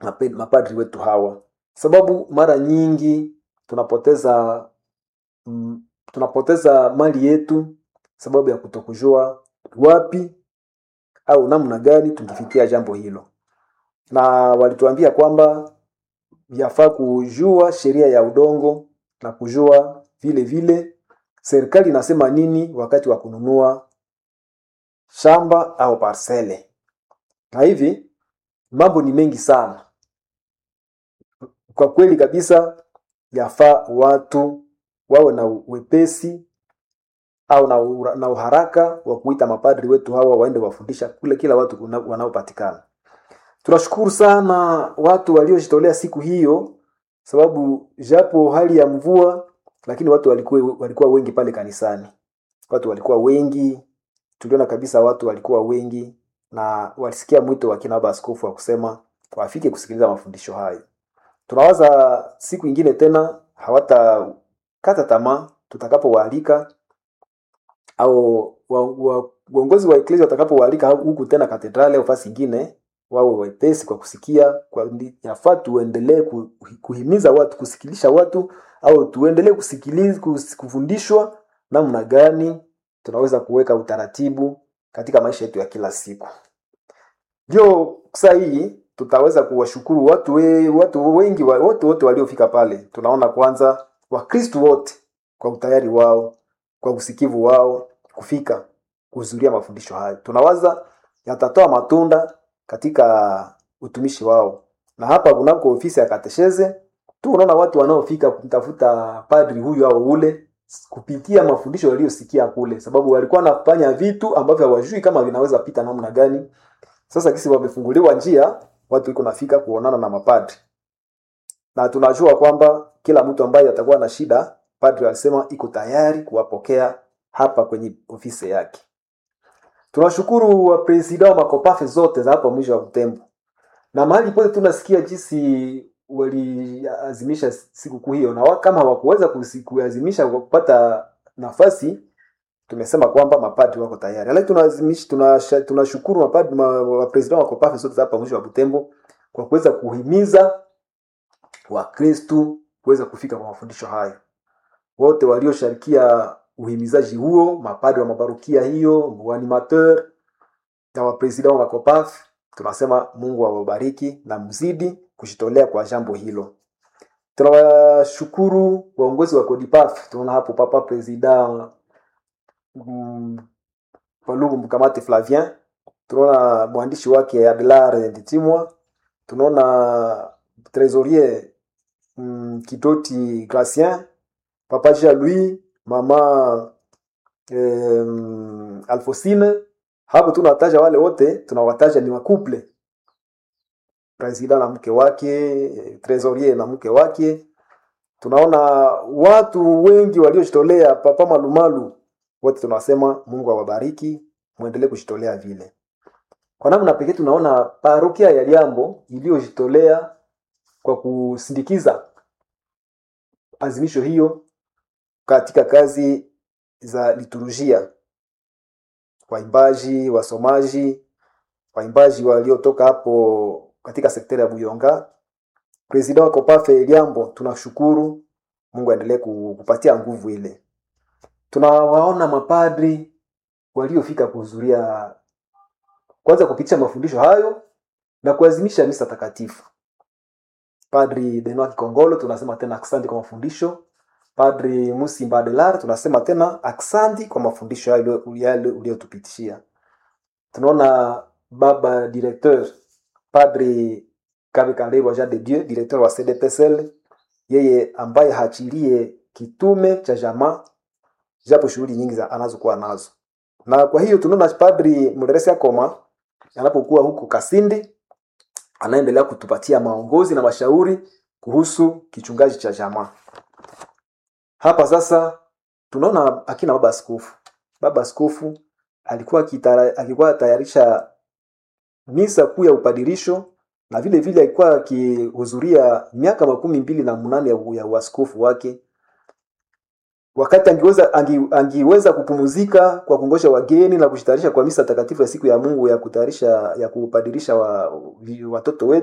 mape- mapadri wetu hawa, sababu mara nyingi tunapoteza mm, tunapoteza mali yetu sababu ya kutokujua wapi au namna gani tungefikia jambo hilo, na walituambia kwamba yafaa kujua sheria ya udongo na kujua vile vile serikali inasema nini wakati wa kununua shamba au parsele. Na hivi mambo ni mengi sana kwa kweli kabisa, yafaa watu wawe na wepesi au na, ura- na uharaka wa kuita mapadri wetu hawa waende wafundisha kule kila watu kuna- wanaopatikana. Tunashukuru sana watu waliojitolea siku hiyo, sababu japo hali ya mvua, lakini watu walikuwa, walikuwa wengi pale kanisani. Watu walikuwa wengi, tuliona kabisa watu walikuwa wengi na walisikia mwito wa kina baba askofu wa kusema wafike kusikiliza mafundisho hayo. Tunawaza siku ingine tena hawatakata tamaa tutakapowaalika au wa- wa- uongozi wa eklesia watakapowaalika huku tena katedrali au fasi ingine, wawe wepesi kwa kusikia. Kwa ndi- yafaa tuendelee ku- kuhimiza watu, kusikilisha watu au tuendelee kusikiliza, kus- kufundishwa namna gani tunaweza kuweka utaratibu katika maisha yetu ya kila siku. Ndio saa hii tutaweza kuwashukuru watu, we, watu wengi wa- wote wote waliofika pale. Tunaona kwanza Wakristu wote kwa utayari wao, kwa usikivu wao kufika kuhudhuria mafundisho hayo. Tunawaza yatatoa matunda katika utumishi wao, na hapa kunako ofisi ya katesheze tu unaona watu wanaofika kumtafuta padri huyu au ule kupitia mafundisho waliosikia kule, sababu walikuwa wanafanya vitu ambavyo hawajui kama vinaweza pita namna gani. Sasa kisi wamefunguliwa njia, watu iko nafika kuonana na mapadri, na tunajua kwamba kila mtu ambaye atakuwa na shida, padri alisema iko tayari kuwapokea hapa kwenye ofisi yake. Tunashukuru wapresida wa makopafe zote za hapa mwisho wa Butembo na mahali pote tunasikia jinsi waliazimisha sikukuu hiyo, na wa- kama hawakuweza kusi- kuazimisha kwa kupata nafasi, tumesema kwamba mapadri wako tayari. Lakini tunaazimisha tunasha- tunashukuru mapadri ma, wapresida wa kopafe zote za hapa mwisho wa Butembo kwa kuweza kuhimiza Wakristu kuweza kufika kwa mafundisho hayo wote waliosharikia uhimizaji huo, mapadri wa mabarukia hiyo, waanimateur na wapresida wa makopaf, tunasema Mungu awabariki na mzidi kujitolea kwa jambo hilo. Tunawashukuru waongozi wa Kodipaf, tunaona hapo papa presida mm, Paluku Mkamate Flavien, tunaona mwandishi wake Adelar Nditimwa, tunaona trésorier mm, Kitoti Gracien, papa Jean Louis, mama em, Alfosine. Hapo tunataja wale wote, tunawataja ni wakuple, presida na mke wake, trésorier na mke wake. Tunaona watu wengi waliojitolea, papa Malumalu, wote tunasema Mungu awabariki, muendelee kujitolea vile. Kwa namna pekee tunaona parokia ya Liambo iliyojitolea kwa kusindikiza azimisho hiyo katika kazi za liturujia, waimbaji, wasomaji, waimbaji waliotoka hapo katika sekteri ya Buyonga. Presida wa Kopafe Liambo, tunashukuru Mungu aendelee ku- kupatia nguvu ile. Tunawaona mapadri waliofika kuhudhuria kwanza kupitisha mafundisho hayo na kuazimisha misa takatifu. Padri Benoit Kikongolo tunasema tena aksanti kwa mafundisho. Padri Musimba Adelar tunasema tena aksanti kwa mafundisho yale yale uliyotupitishia. Tunaona baba directeur Padri Kabe Kandelwa Jean de Dieu, directeur wa CDPSL, yeye ambaye haachilie kitume cha jamaa japo shughuli nyingi za anazokuwa nazo. Na kwa hiyo tunaona Padri Mderesi Akoma anapokuwa huku Kasindi anaendelea kutupatia maongozi na mashauri kuhusu kichungaji cha jamaa. Hapa sasa tunaona akina baba askofu. Baba askofu alikuwa akitara, alikuwa tayarisha misa kuu ya upadirisho na vile vile alikuwa akihudhuria miaka makumi mbili na munane ya, ya uaskofu wake wakati angeweza angi, angiweza kupumzika kwa kungosha wageni na kujitayarisha kwa misa takatifu ya siku ya Mungu ya kutayarisha ya kupadirisha wa, watoto wetu